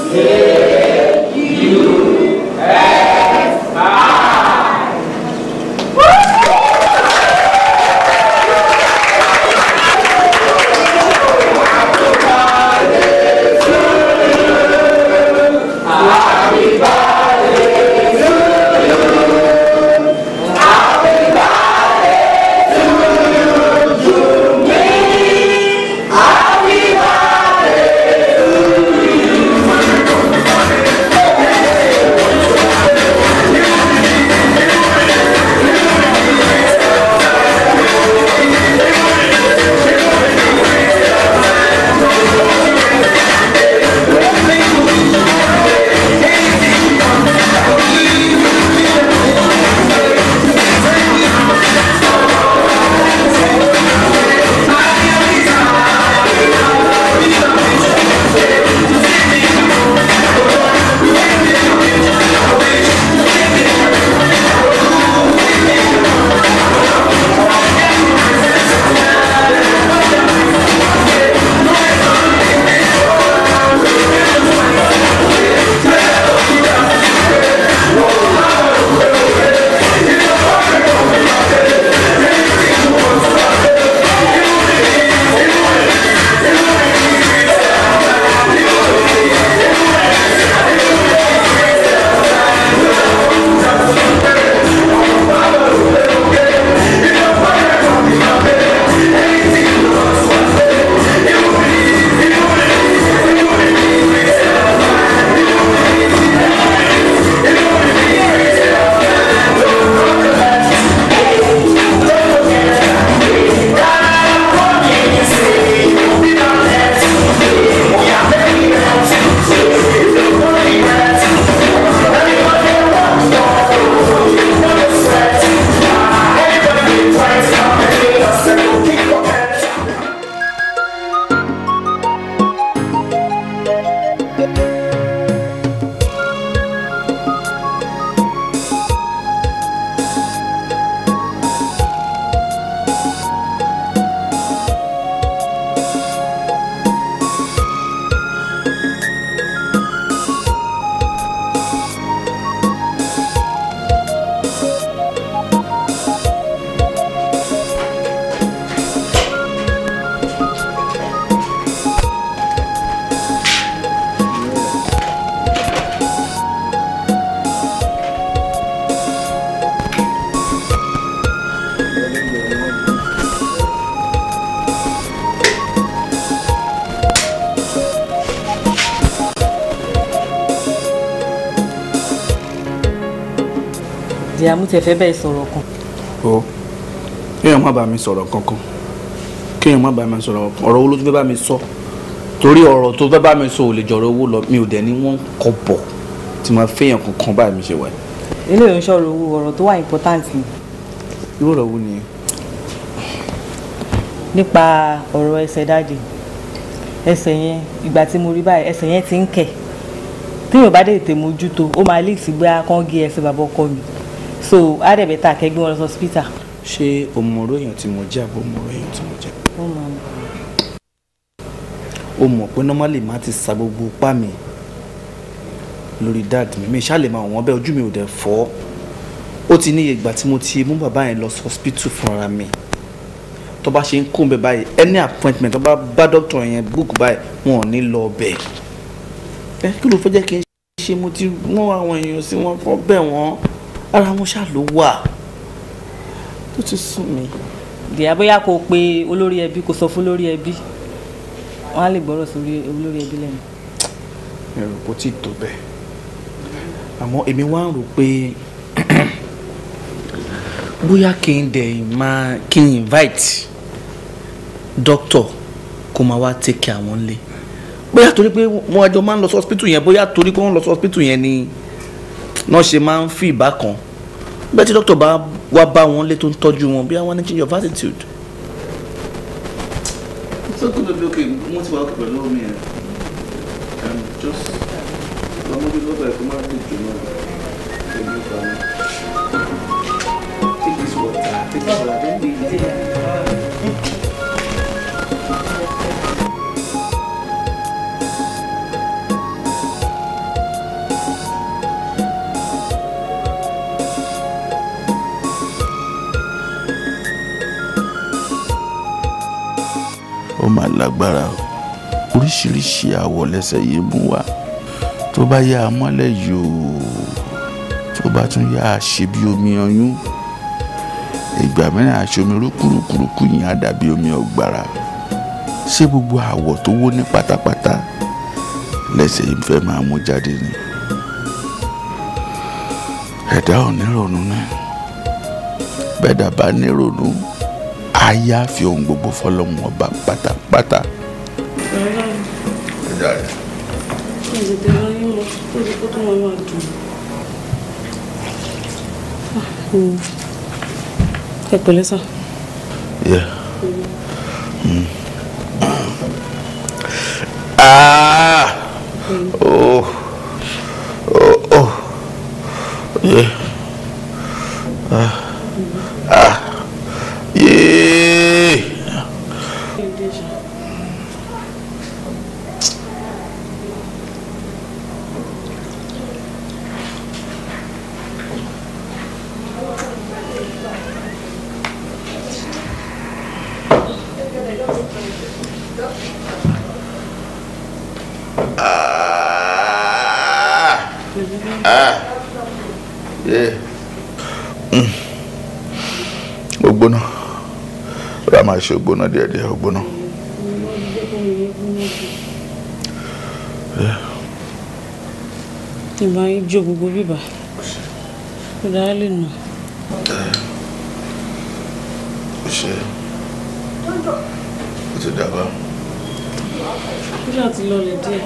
ìyá mú tẹ fẹ́ bẹ́ẹ̀ sọ̀rọ̀ kan. o kéèyàn má bá mi sọ̀rọ̀ kankan kéèyàn má bá mi sọ̀rọ̀ kankan ọ̀rọ̀ owó ló tún fẹ́ bá mi sọ torí ọ̀rọ̀ tó fẹ́ bá mi sọ ò lè jọ̀rọ̀ owó lọ mi ò dẹ̀ ní wọ́n kọ bọ̀ tí máa fẹ́yàn kankan báyìí mi ṣe wà. ilé ìròyìn sọ̀rọ̀ owó ọ̀rọ̀ tó wà important ni irú ọ̀rọ̀ wo nìyẹn. nípa ọ̀rọ̀ ẹsẹ̀ dáàdì ẹsẹ̀ yẹn ìgbà tí mo rí báyìí ẹsẹ̀ yẹn ti ń kẹ̀ tí yóò bá dé tètè mójútó ó máa lè sí gbé akán gé ẹsẹ̀ bàbá ọkọ mi so á dẹ̀ bẹ́tà kẹ́gbẹ́ wọn lọ sí hospital. ṣé o mọ oró èèyàn tí mo jẹ́ àbò mọ oró èèyàn tí mo jẹ́. ó máa ń o mọ̀ pé normally má ti sa gbogbo ipá mi lórí dad mi mi ṣáà lè máa wọ́n bẹ́ẹ̀ ojú mi ò dẹ̀ fọ́ ó ti níye ìgbà tí mo ti mú bàbá yẹn lọ sí hospital fúnra mi tó bá ṣe ń kó ń bẹ báyìí any appointment tó bá bá doctor yẹn book báyìí wọn ò ní lọ bẹ̀ ẹ kí ló fẹ́ jẹ́ kí n ṣe mo ti mú àwọn èèyàn sí wọn fọ́ bẹ̀ wọ́n ara wọn ṣáà ló wà tó ti sún mi. dìyà bóyá kò pe olórí ẹbí kò sọ fún olórí ẹbí wọn á lè gbọ́rọ̀ sórí olórí ẹbí lẹ́nu. mi ò rò pé ó ti tó bẹ́ẹ̀ àmọ́ èmi wá ń rò pé bóyá kí n dẹ̀ máa kí n invite doctor kó máa wá take care àwọn lé bóyá torí pé wọ́n àjọ máa ń lọ sí hospital yẹn bóyá torí pé wọ́n lọ sí hospital yẹn ni náà ṣe máa ń fi ìbákan bẹ́ẹ̀ tí doctor bá wá bá wọn lé tó ń tọ́jú wọn bí àwọn ní change of attitude. it's okay baby okay mo ti wà okay pẹ̀lú omi ẹ̀ um, just lọ́mọdé lọ́gbà ẹ̀ kó má dùn jù náà pẹ̀lú ìgbà náà. Take this water. Take this water. Don't be lazy. lágbára o oríṣiríṣi àwọ̀ lẹ́sẹ̀ yìí mú wá tó bá yá a mọ́lẹ̀ yòó tó bá tún yá a ṣe bí omi ọyún ìgbà mìíràn aṣomi rúkúrúkúrúkú yìí á dàbí omi ọ̀gbàrà ṣé gbogbo àwọ̀ tó wó ní pátápátá lẹ́sẹ̀ yìí fẹ́ máa mú jáde ni ẹ̀dá ò ní ronú náà bẹ́ẹ̀ dàbá ní ronú ayé á fi ohun gbogbo fọlọ́mù ọba pátápátá. ẹ̀dá rẹ̀. ìdèdè lọ yín mọ tó di kó tó wọn máa dùn. ẹ pẹ̀lẹ́ sà. Yeah. Mm. Ah! Oh. Oh. Oh. Yeah. Ah. Ah. Yeah. Ah. Ah. Yeah. Mm. Ó gbóná. Ra máa ṣe ògbóná díẹ̀díẹ̀ ó gbóná. ìbá yín jó gbogbo bíbà ó dáa lè nà. Ó ṣe. Ó ti dàgbà. ó ṣáà ti lọlẹ̀ díẹ̀.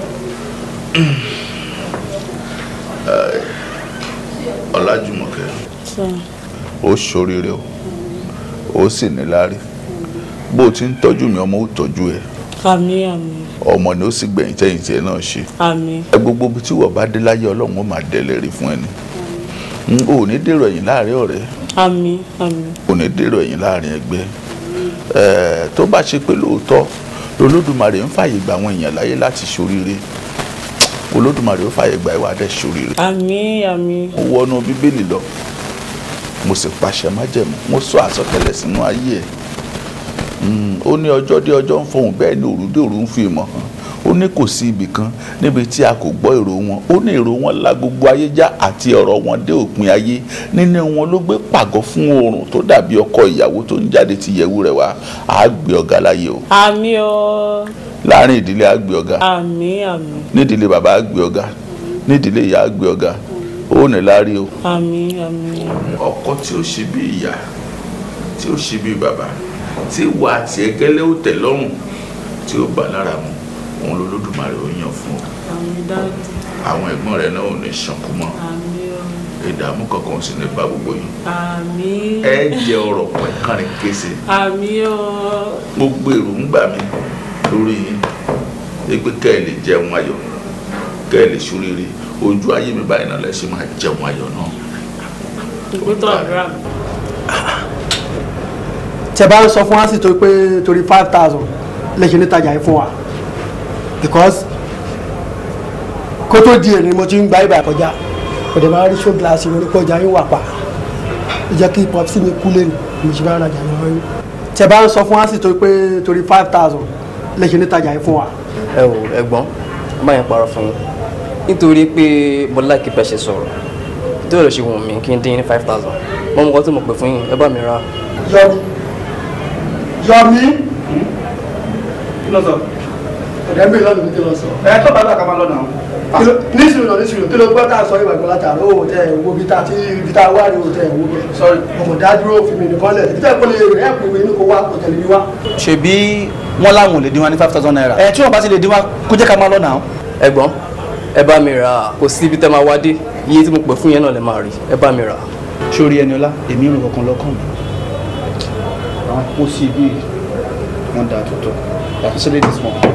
Ọlájùmọ̀kẹ́. sà ó ṣoríire o ó sì ní láárí bó o ti ń tọ́jú mi ọmọ ó tọ́jú ẹ àmì àmì ọmọ ni ó sì gbẹ̀yìn tẹ́yìn tiẹ̀ náà ṣe àmì ẹ gbogbo ibi tí wọ́n bá dé láyé ọlọ́run ó máa dẹ̀lẹ̀ rí fún ẹni n ò ní dèrò ẹ̀yìn láàrin ọ̀rẹ́ àmì àmì ò ní dèrò ẹ̀yìn láàrin ẹgbẹ́ ẹ̀ tó bá ṣe pé lóòótọ́ olódùmarè ń fàyè gba àwọn èèyàn láyé láti ṣoríire olódùmarè ó fàyè gba ìwà dẹ̀ ṣoríire àmì àmì mo wọnú bíbélì lọ mo sì pàṣẹ májẹ̀mú mo sọ àsọtẹ́lẹ̀ sínú ayé ẹ̀ Mm, ó ní ọjọ́ dé ọjọ́ ń fọhùn bẹ́ẹ̀ ni òru dé òru ń fi ìmọ̀ hàn ó ní kò sí ibì kan níbi tí a kò gbọ́ èrò wọn ó ní èrò wọn la gbogbo ayé já àti ọ̀rọ̀ wọn dé òpin ayé nínú wọn ló gbé pàgọ́ fún oòrùn tó dàbí ọkọ ìyàwó tó ń jáde ti yẹ̀wù rẹ̀ wá á gbé ọ̀gá láyé o àmì ọ láàrin ìdílé á gbé ọ̀gá àmì àmì nídìílé bàbá á gbé ọ̀gá nídìílé ìyá á gbé ọ̀gá ó ní láárí o. àmì àmì ọkọ tí ó ṣe bí ìyá tí ó ṣe bí bàbá tí wà àti ẹgẹlẹ ó tẹ́ lọ́rùn tí ó bá lára mu òun lolódùmarè ó yàn fún ọ àmì dájú àwọn ẹ̀gbọ́n rẹ̀ náà ò ní ṣànkú mọ́ àmì ọ ìdààmú kankan ò sì ní bá gbogbo yìí àmì ẹ jẹ ọ̀rọ̀ pẹ̀kánrin kése àmì ọ gbogbo èròǹgbà mi lórí yín ẹ pé kẹ́ ẹ lè jẹun ayọ̀ kẹ́ ẹ lè ṣoríire ojú ayé mi báyìí náà lẹ ṣe máa jẹun ayọ̀ náà. ìgbótọ̀ àdúrà mi. tẹ bá ń sọ fún wa sí torí pé torí five thousand lè ṣe nítajà yìí fún wa because kó tó di èrè mo ti ń gba ibà kọjá kò dé máa rí show glass mi nípa ọjà yín wà pa ó jẹ́ kí pop sí mi kú lẹ́nu mo ṣe máa ń rajà lọ́wọ́ yín tẹ bá ń sọ fún wa sí torí pé torí five thousand lè ṣe nítajà yìí fún wa ẹ wò ẹ̀gbọ́n má yẹn parọ́ fún yín nítorí pé bọ́lá kìí pẹ́ ṣe sọ̀rọ̀ nítorí ọ̀rọ̀ ṣe wù mí kí n dín ní five thousand mo mọ̀ nǹkan tí mo pè fún yín ẹ bá mi ra yọmi yọmi kí ló sọ. ọ̀dẹ́ mi lọ́nà mi kí lọ sọ. ẹ tó bá gbà ká máa lọ náà. Kí ló- nísìnyí lọ nísìnyí kí ló gbọ́ tá a sọ ìwà ìgbọ́lá tààrà ó tẹ ẹ̀ wo bí tá a ti bí tá a wá rí o tẹ ẹ̀ wo bẹ́ẹ̀. Sorry. ọmọ dádúró fi mi nìkan lẹ̀ bí tá a kò lè rẹ̀ ẹ̀ pè mí ní kó wá kó tẹ̀lé mi wá. ṣebí wọn láwọn ò lè dín wa ní five thousand naira. ẹ tí wọn bá ti lè dín wa kó jẹ́ ká máa lọ náà. ẹ̀gbọ́n ẹ bá mi ra kò sí ibi tẹ́ máa wá dé iye tí mo pè fún yẹn náà lè máa rí ẹ bá mi ra sórí ẹni ọlá èmi rìn kankan lọ́kàn mi. àwọn kó sí ibi wọn dà tó tó yàtọ̀ sílẹ̀ this one.